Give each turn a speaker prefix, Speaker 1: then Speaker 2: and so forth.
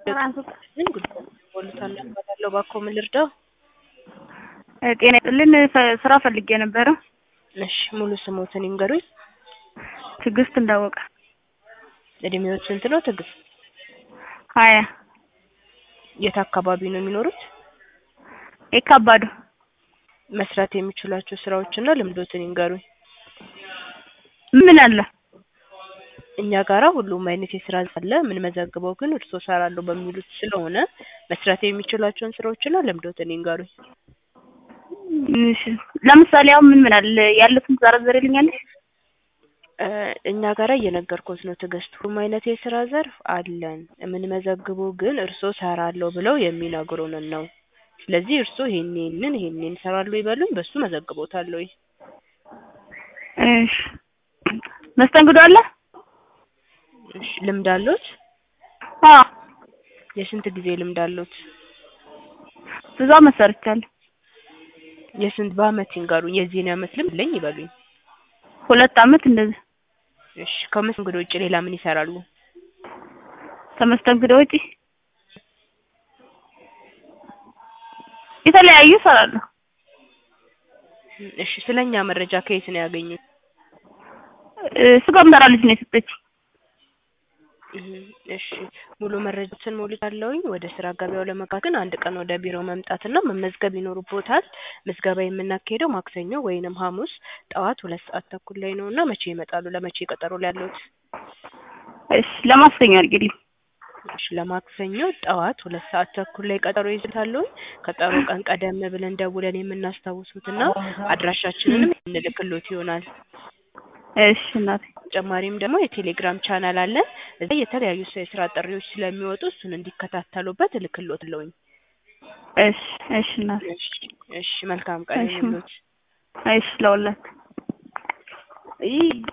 Speaker 1: ምን ጉዳይ ሞልቷል እባላለሁ እባክዎ ምን ልርዳዎ?
Speaker 2: ጤና ይስጥልን ስ- ስራ ፈልጌ ነበረ።
Speaker 1: እሺ ሙሉ ስሞትን ይንገሩኝ?
Speaker 2: ትዕግስት እንዳወቀ
Speaker 1: እድሜዎት ስንት ነው ትዕግስት?
Speaker 2: ሀያ
Speaker 1: የት አካባቢ ነው የሚኖሩት?
Speaker 2: የካባዱ
Speaker 1: መስራት የሚችሏቸው ስራዎችና ልምዶትን ይንገሩኝ?
Speaker 2: ምን አለ?
Speaker 1: እኛ ጋራ ሁሉም አይነት የስራ አለ የምንመዘግበው ግን እርስዎ እሰራለሁ በሚሉት ስለሆነ መስራት የሚችሏቸውን ስራዎችና ልምዶትን ይንገሩኝ?
Speaker 2: እሺ ለምሳሌ አሁን ምን ምን አለ ያሉትን ትዘረዝሪልኛለሽ?
Speaker 1: እ እኛ ጋራ እየነገርኩት ነው ትዕግስት ሁሉም አይነት የስራ ዘርፍ አለን የምንመዘግበው ግን እርስዎ እሰራለሁ ብለው የሚነግሩንን ነው። ስለዚህ እርስዎ ይሄን ይሄንን ይሄን ይሄን እሰራለሁ ይበሉኝ በሱ እመዘግብዎታለሁኝ።
Speaker 2: እሺ መስተንግዶ አለ?
Speaker 1: እሺ ልምድ አለዎት?
Speaker 2: አዎ
Speaker 1: የስንት ጊዜ ልምድ አለዎት?
Speaker 2: ብዙ አመት ሰርቻለሁ።
Speaker 1: የስንት በአመት ይንገሩኝ የዚህን አመት ልምድ አለኝ ይበሉኝ?
Speaker 2: ሁለት አመት እንደዚህ
Speaker 1: እሺ ከመስተንግዶ ውጪ ሌላ ምን ይሰራሉ?
Speaker 2: ከመስተንግዶ ውጪ የተለያዩ እሰራለሁ።
Speaker 1: እሺ ስለኛ መረጃ ከየት ነው ያገኙት?
Speaker 2: እ ስጋ ምሰራ ልጅ ነው የሰጠችኝ።
Speaker 1: እህ እሺ ሙሉ መረጃዎችን ሞልቻለሁኝ ወደ ስራ ገበያው ለመግባት ግን አንድ ቀን ወደ ቢሮ መምጣትና መመዝገብ ይኖርብዎታል። ምዝገባ የምናካሂደው ማክሰኞ ወይንም ሀሙስ ጠዋት ሁለት ሰዓት ተኩል ላይ ነው እና መቼ ይመጣሉ ለመቼ ቀጠሮ ሊያዝልዎት?
Speaker 2: እሺ ለማክሰኞ አድርጊልኝ።
Speaker 1: እሺ ለማክሰኞ ጠዋት ሁለት ሰዓት ተኩል ላይ ቀጠሮ ይዝዎታለሁኝ። ቀጠሮ ቀን ቀደም ብለን ደውለን የምናስታውሶትና አድራሻችንንም የምንልክልዎት ይሆናል።
Speaker 2: እሺ እናቴ
Speaker 1: በተጨማሪም ደግሞ የቴሌግራም ቻናል አለን እዛ የተለያዩ የስራ ጥሪዎች ስለሚወጡ እሱን እንዲከታተሉበት እልክልዎታለሁኝ።
Speaker 2: እሺ እሺ እናቴ
Speaker 1: እሺ እሺ መልካም ቀን
Speaker 2: እሺ
Speaker 1: ይሁንልዎት።
Speaker 2: እሺ ለሁላችሁ